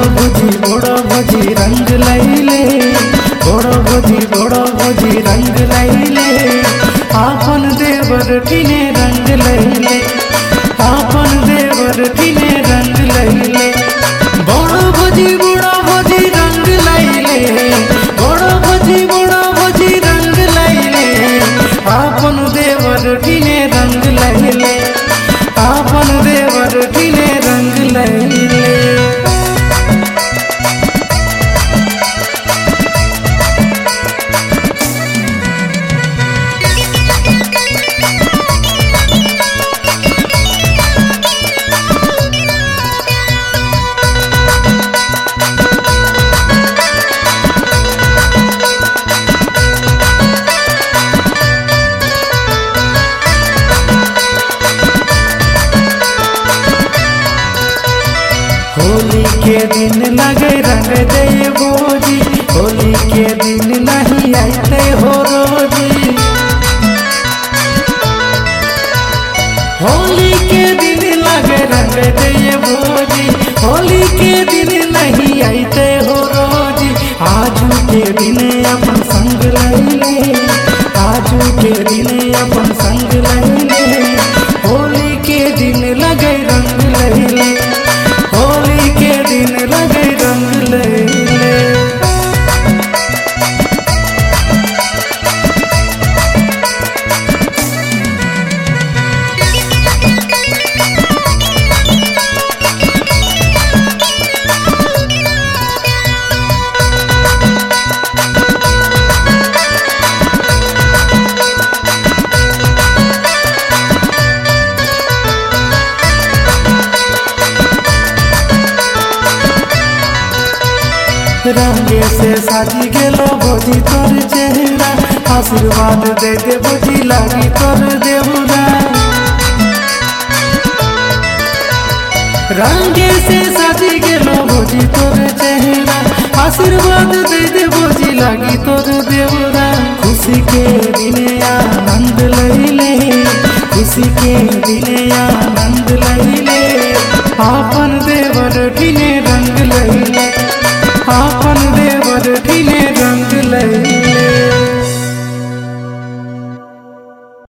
ভোজি বড় ভোজি রঙ লাইলে বড় ভোজি বড় ভোজি রঙ লাইলে আপন দেवर টিনে রঙ লাইলে আপন দেवर টিনে রঙ লাইলে বড় ভোজি বড় ভোজি রঙ লাইলে বড় ভোজি বড় ভোজি রঙ লাইলে আপন দেवर টিনে রঙ লাইলে আপন দেवर টিনে রঙ লাইলে होली के दिन लगे रंग दे बोजी होली के दिन नहीं आते हो रोजी होली के दिन लगे रंग दे बोजी होली के दिन नहीं आते हो रोजी आजू के दिन अपन संग लैले आजू के दिन अपन संग लैले होली के दिन लगे रंग लैले होली के दिन लगे रंग लैले रंगे से साजी गेलो भोजी तोर चेहरा आशीर्वाद दे दे भोजी लागी तोर देवरा रंगे से साजी गेलो भोजी तोर चेहरा आशीर्वाद दे दे भोजी लागी तोर देवरा खुशी के दिने आनंद लैले खुशी के दिने आनंद लैले आपन देवर ठिने रंग लैले आपन देवर ठिने